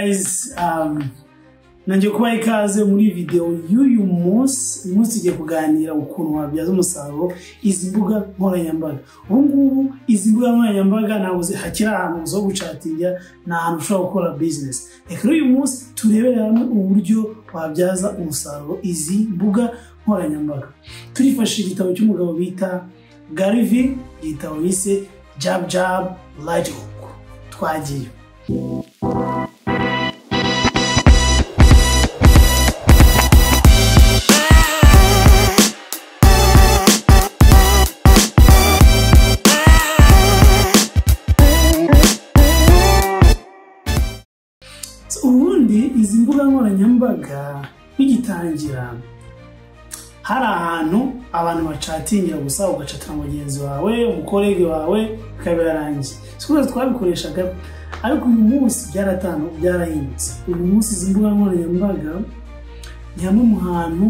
guys um, nanjye kubaha ikaze muri videwo y'uyu munsi uyu munsi tugiye kuganira ukuntu wabyaza umusaruro izi mbuga nkoranyambaga ubu ngubu izi mbuga nkoranyambaga ntabwo hakiri ahantu zo gucatinga ni ahantu ushobora gukora bizinesi reka rero uyu munsi turebere hamwe uburyo wabyaza umusaruro izi mbuga nkoranyambaga turifashishije igitabo cy'umugabo bita garivi igitabo bise jabu jabu rayiti huku twagiye ubundi izi mbuga nkoranyambaga bigitangira hari ahantu abantu bacatingira gusa ugacatira mugenzi wawe umukorege wawe bikabirangira sikuzi twabikoreshaga ariko uyu munsi byaratanu byarahindutse uyu munsi izi mbuga nkoranyambaga ni hamwe mu hantu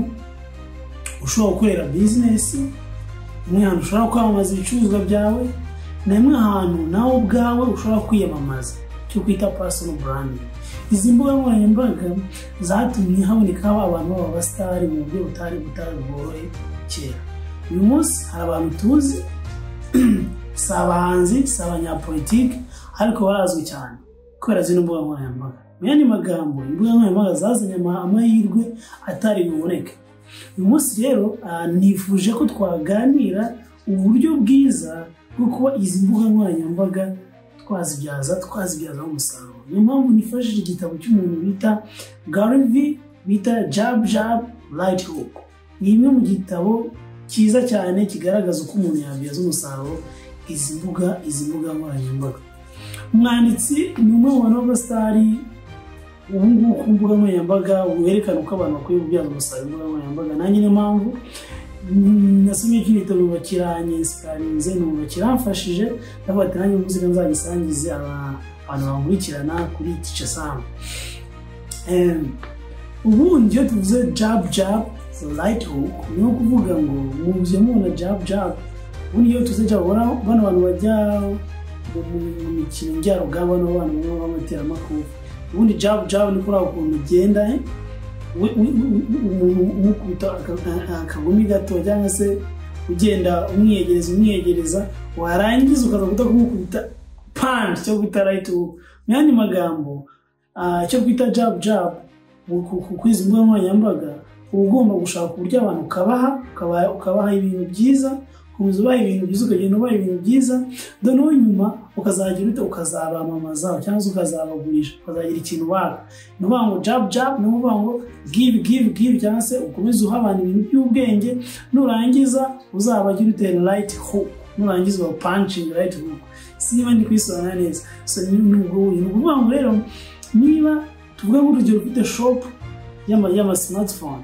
ushobora gukorera bizinesi ni hamwe hantu ushobora kwamamaza ibicuruzwa byawe ni hamwe hantu nawe ubwawe ushobora kwiyamamaza cyo kwita personal branding izi mbuga nkoranyambaga zatumye haboneka abantu b'abasitari mu buryo butari butari bworoye kera uyu munsi hari abantu tuzi si abahanzi si abanyapolitike ariko barazwi cyane kubera zino mbuga nkoranyambaga mu yandi magambo imbuga nkoranyambaga zazanye amahirwe atari buboneke uyu munsi rero ah, nifuje ko twaganira uburyo bwiza bwo kuba izi mbuga nkoranyambaga twazibyaza twazibyazaho umusaruro niyo mpamvu nifashishije igitabo cy'umuntu bita garivi bita jabu jabu rayiti huku ni imwe mu gitabo cyiza cyane kigaragaza uko umuntu yabyaza umusaruro izi mbuga izi mbuga nkoranyambaga umwanditsi ni umwe mu bantu b'abasitari ubu ngubu ku mbuga nkoranyambaga werekana uko abantu bakwiye kubyaza umusaruro imbuga nkoranyambaga nanjye niyo mpamvu mm, nasomye kino gitabo numva kiranyesikarinze numva kiramfashije ndavuga ati nanjye muzika nzagisangize aba- abantu bankurikirana kuri tice samu Em, ubundi iyo tuvuze jabu jabu rayiti huku ni nko kuvuga ngo mubye mubona jabu jabu ubundi iyo tuvuze jabu bano bano bantu bajya mu mu- mu mikino njyarugamba bano bantu baba b'abateramakofe ubundi jabu jabu ni kuri ako kuntu ugenda eh? we- we- we- umuntu umukubita aka- akagumi gato cyangwa se ugenda umwiyegereza umwiyegereza warangiza ukaza guta kumukubita pandi cyo kwita rayiti huku mu yandi magambo ah, icyo twita jabu jabu mu- ku- ku- kuri izi mbuga nkoranyambaga uba ugomba gushaka uburyo abantu ukabaha ukaba- ukabaha ibintu byiza ukomeza ubaha ibintu byiza ukagenda ubaha ibintu byiza noneho nyuma ukazagira ute ukazabamamaza cyangwa se ukazabagurisha ukazagira ikintu baka ni ukuvuga ngo jabu jabu ni ukuvuga ngo give give give cyangwa se ukomeze uha abantu ibintu by'ubwenge nurangiza uzabagire ute right hook nurangiza uba punching right hook sinba ndi kwisobanura neza so ni ni ubwo buryo ni ukuvuga ngo rero niba tuvuga nk'urugero ufite shop y'ama y'ama smartphone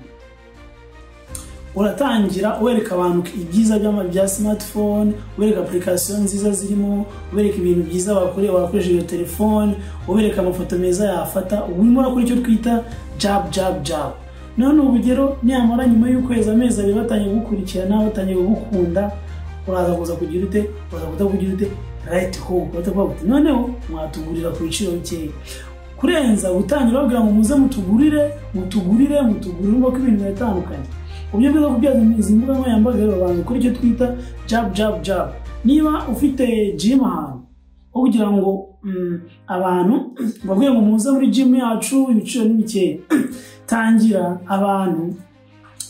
uratangira wereka abantu ibyiza by'ama bya smartphone wereka application nziza zirimo wereka ibintu byiza wakore wakoresha iyo telefone ubereka amafoto meza yafata ubu urimo urakora icyo twita jabu jabu jabu none urugero nyamara nyuma y'ukwezi amezi abiri batangiye kugukurikirana batangiye kugukunda uraza kuza kugira ute uraza kuza kugira ute rayiti ho batavuga bati noneho mwatugurira ku biciro bikeya kurenza gutangira babwira ngo muze mutugurire mutugurire mutugurire ubwo ko ibintu biratandukanye uburyo bwiza bwo kubyaza izi mbuga nkoranyambaga rero abantu kuri icyo twita jabu jabu jabu niba ufite jimu ahantu aho kugira ngo mm, abantu babwire ngo muze muri jimu yacu ibiciro ni bikeya tangira abantu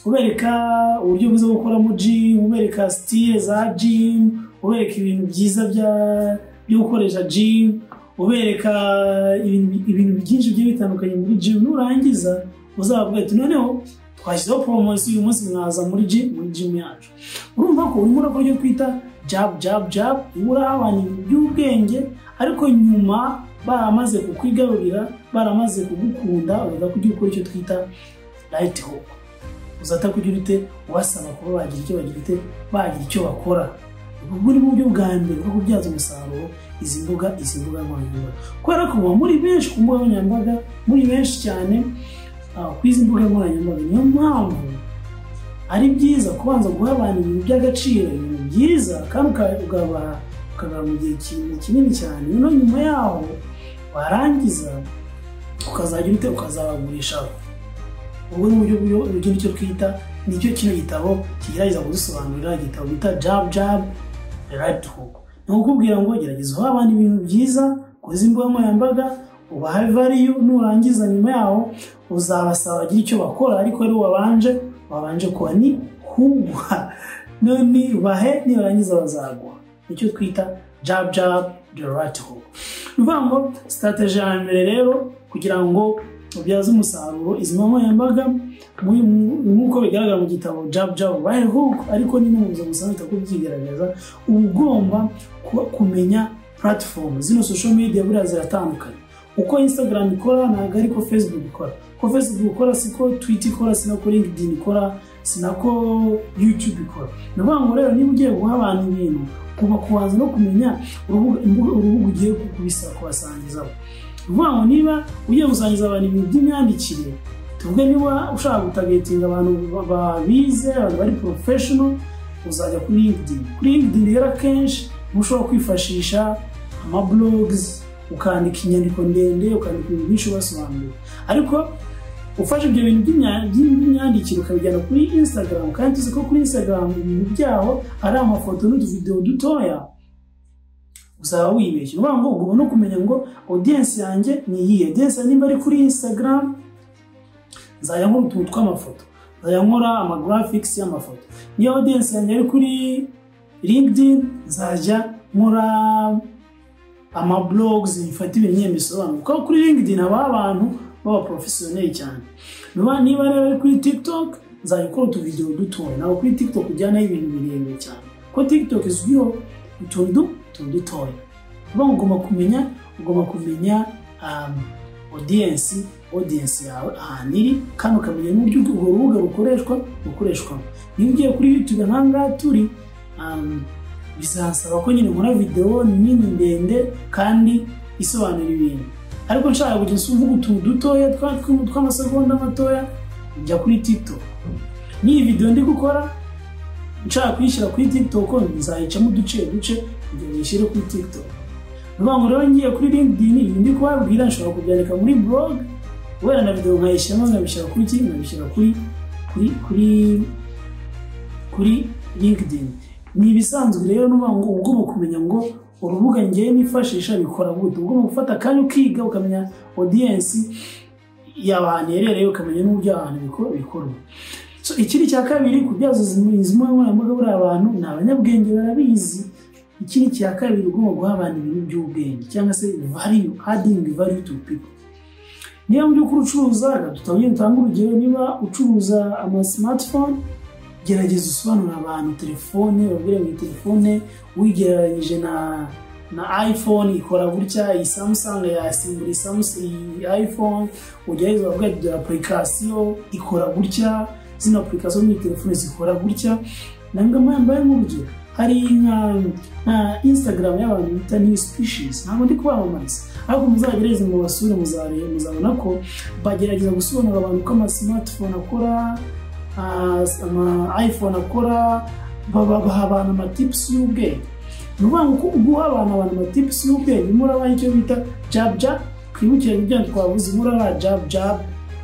ubereka uburyo bwiza bwo gukoramo jimu ubereka sitire za jimu ubereka ibintu byiza bya- byo gukoresha jimu ubereka ibintu- ibintu byinshi bigiye bitandukanye muri jimu nurangiza uzababwira ati noneho twashyizeho poromosiyo uyu munsi mwaza muri jimu muri jimu yacu urumva ko urimo urakora ibyo twita jabu jabu jabu uba uraha abantu ibintu by'ubwenge ariko nyuma baramaze kukwigarurira baramaze kugukunda uraza kujya ukora icyo twita rayiti hopu uzata kugira ute wasaba kuba bagira icyo bagira ute bagira icyo bakora ubwo ni buryo bwa mbere bwo kubyaza umusaruro izi mbuga izi mbuga nkoranyambaga kubera ko muba muri benshi ku mbuga nkoranyambaga muri benshi cyane ah, ku izi mbuga nkoranyambaga niyo mpamvu ari byiza kubanza guha abantu ibintu by'agaciro ibintu byiza kandi uka- ukabaha ukabara mu gihe kinini kinini cyane noneho nyuma yaho warangiza ukazajya ubite ukazabagurishaho ubwo ni uburyo bw'uburyo uburyo nicyo twita nicyo kino gitabo kigerageza kudusobanurira igitabo bita jabu jabu rayiti huku ni ukubwira ngo gerageza uha abantu ibintu byiza koza imbuga nkoranyambaga ubaha valiyu nurangiza nyuma yaho uzabasaba bagire icyo bakora ariko rero wabanje wabanje kuba ni kuguha none bahe nibarangiza bazaguha nicyo twita jabu jabu rayiti huku ni ukuvuga ngo sitateji ya mbere rero kugira ngo ubyaze umusaruro izi nkoranyambaga nk'uko bigaragara mu gitabo jabu jabu bahe huku ariko ni n'umuyobozi musanzwe ko byigaragaza uba ugomba kumenya platform zino social media buriya ziratandukanye uko instagram ikora ntabwo ariko facebook ikora ko facebook ikora siko twitter ikora sinako linkedin ikora sinako youtube ikora ni ukuvuga ngo rero niba ugiye guha abantu ibintu kuba kubanza no kumenya urubuga urubuga ugiye kubisa kubasangizaho ni ukuvuga ngo niba ugiye gusangiza abantu ibintu by'imyandikire tuvuge niba ushaka gutagetinga abantu babize abantu bari porofeshono uzajya kuri linkedin kuri linkedin rero akenshi uba ushobora kwifashisha amabulogizi ukandika inyandiko ndende ukandika ibintu byinshi ubasobanurira ariko ufashe ibyo bintu by'imyandikire ukabijyana kuri instagram kandi tuzi ko kuri instagram ibintu byaho ari amafoto n'utuvidewo dutoya uzaba wibeshye ni ngo ugomba no kumenya ngo audience yanjye ni iyihe audience nimba ari kuri instagram nzajya nkora utuntu tw'amafoto nzajya nkora amagarafikisi y'amafoto niyo audience yanjye ari kuri linkedin nzajya nkora amablogs bifata ibintu nyine bisobanura kuko kuri linkedin habaho abantu b'abaporofesiyoneri cyane niba rero ari kuri tiktok nzajya ukora utuvidewo dutoya ntabwo kuri tiktok ujyanaho ibintu birebire cyane kuko tiktok izwiho utuntu tuntu dutoya uba ugomba kumenya ugomba kumenya audience audience yawe ahantu iri kandi ukamenya n'uburyo urwo rubuga rukoreshwa rukoreshwamo niba ugiye kuri youtube nk'aha ngaha turi bizasaba ko nyine nkora videwo nini ndende kandi isobanura ibintu ariko nshaka kugira uvuga utuntu dutoya tw'amasegonda matoya njya kuri tiktok n'iyi videwo ndi gukora nshaka kuyishyira kuri tiktok nzayicamo uduce duce kugira ngo uyishyire kuri tiktok niyo ngo rero ngiye kuri linkedin ibintu ndi kubabwira nshobora kubyandika muri blog kubera na videwo nkayishyiramo nkabishyira kuri ki nkabishyira kuri kuri kuri kuri linkedin ni ibisanzwe rero n'ubu ngo ugomba kumenya ngo urubuga ngewe nifashisha bikora gute ugomba gufata akanya ukiga ukamenya audience y'abantu iherereye ukamenya n'uburyo abantu bikorwa ikiri cya kabiri kubyaza izi nkoranyambaga buriya abantu ni abanyabwenge barabizi ikindi cya kabiri ugomba guha abantu ibintu by'ubwenge cyangwa se value adding value to people niba mu by'ukuri ucuruza tutongere dutanga urugero niba ucuruza ama smartphone gerageza usobanurira abantu telefone babwire ngo telefone wigereranyije na na iphone ikora gutya iyi samsung yasimbura iyi samsung iyi iphone ugerageza bavuga dore apurikasiyo ikora gutya zino apurikasiyo muri telefone zikora gutya nanga mwambaye nk'urugero hari nka nka instagram y'abantu bita new species ntabwo ndi kubamamariza ariko muzagereze mu basure muzabona ko bagerageza gusobanurira abantu ko ama smartphone akora ama iphone akora babaha abantu amatipusi y'ubwenge ni ukuvuga ngo guha abantu abantu amatipusi y'ubwenge murabaha icyo bita jabu jabu twibukire ibyo twavuze murabaha jabu jabu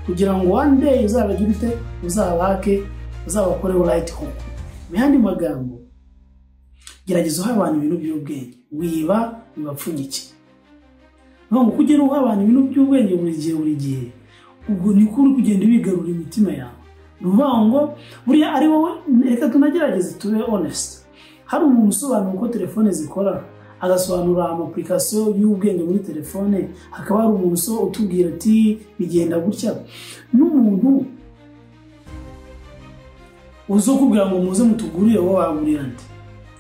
kugira ngo one day uzabagire ute uzabake uzabakoreho rayiti homu mu yandi magambo gerageza uha abantu ibintu by'ubwenge wiba bibapfunyike niyo ngo ugera uha abantu ibintu by'ubwenge buri gihe buri gihe ubwo niko uri kugenda wigarura imitima yawe ni ukuvuga ngo buriya ari wowe reka tunagerageze tube onesite hari umuntu usobanura uko telefone zikora agasobanura amapurikasiyo y'ubwenge muri telefone hakaba hari umuntu utubwira ati bigenda gutya n'umuntu uza ukubwira ngo muze mutugurire wowe wagurira andi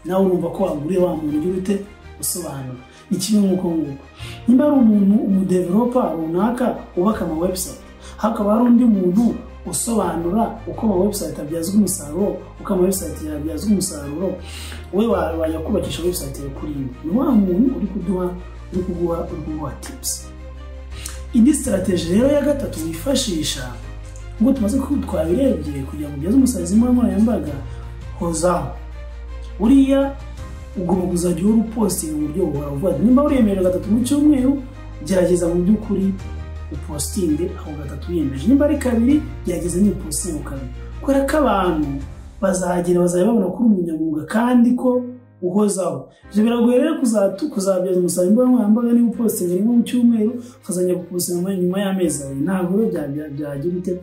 nawe urumva ko waguriye wa muntu ugira ute usobanura ni kimwe nk'uko nguko niba ari umuntu umudeveropa runaka wubaka ama website hakaba hari undi muntu usobanura uko ama website abyazwa umusaruro uko ama website yabyazwa umusaruro we wajya kubakisha website yawe kuri imwe ni wa muntu uri kuduha uri kuguha uri kuguha tipusi indi sitarateji rero ya gatatu wifashisha ngo tumaze twabirebye kugira ngo ugeze umusaruro imbuga nkoranyambaga hozaho buriya ugomba kuzajya uhora upostinga uburyo buhora uvuga nimba uremerewe gatatu mu cyumweru gerageza mu by'ukuri upositinge aho gatatu wiyemeje nimba ari kabiri byageze n'ipositinge ku kabiri kubera ko abantu bazagera bazajya babona ko uri umunyamwuga kandi ko uhozaho ibyo biragoye rero kuzatu- kuzabyaza umusaruro imbuga nkoranyambaga niba upositinga rimwe mu cyumweru ukazajya gupositinga nyuma y'amezi abiri ntabwo rero bya- bya- byagira ute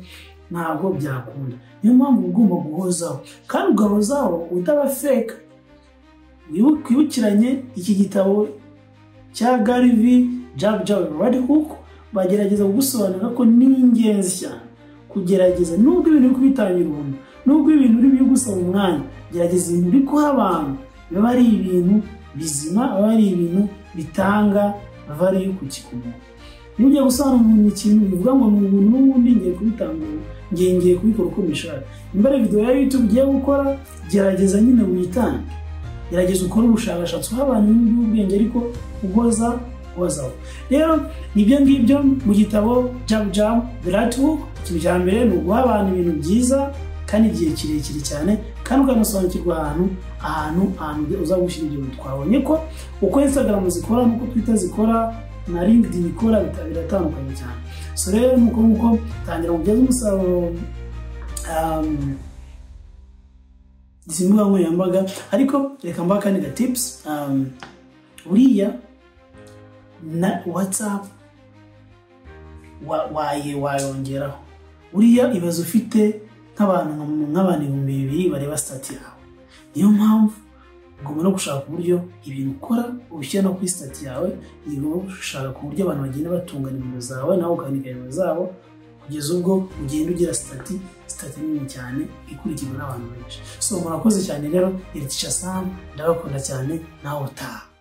ntabwo byakunda niyo mpamvu uba ugomba guhozaho kandi ugahozaho utabafeka wibu- wibukiranye iki gitabo cya garivi jabu jabu radi huku bagerageza kugusobanurira ko ni ingenzi cyane kugerageza nubwo ibintu uri kubitangira ubuntu nubwo ibintu uri gusaba umwanya gerageza ibintu uri guha abantu biba ari ibintu bizima biba ari ibintu bitanga variyu ku kikuntu niba ugiye gusobanura umuntu ikintu bivuga ngo ni ubuntu n'ubundi ngiye kubitanga ubu, ngiye ngiye kubikora uko mbishaka nimba ari videwo ya yutube ugiye gukora gerageza nyine witange gerageza ukore ubushakashatsi uha abantu n'ubwenge ariko uhoza uhozaho rero ibyo ngibyo mu gitabo jabu jabu biratubuku ikintu cya mbere ni uguha abantu ibintu byiza kandi igihe kirekire cyane kandi ukanasobanukirwa ahantu ahantu ahantu uza gushyira ibyo bintu twabonye ko uko instagram zikora n'uko twitter zikora na linkedin ikora bita- biratandukanye cyane so rero nuko nguko tangira kugeza umusaruro um, izi mbuga nkoranyambaga ariko reka mbaha akandi ga tips um, buriya na whatsapp wa- waye wayongeraho buriya ibaze ufite nk'abantu nk'abantu ibihumbi bibiri bareba sitati yawe niyo mpamvu ugomba no gushaka uburyo ibintu ukora ubishyira no kuri sitati yawe ugomba gushaka ku buryo abantu bagenda batunganya nimero zawe nawe ukandika nimero zabo kugeza ubwo ugenda ugira sitati sitati nini cyane ikurikirwa n'abantu benshi so murakoze cyane rero iri ticha sam ndabakunda cyane nawe utaha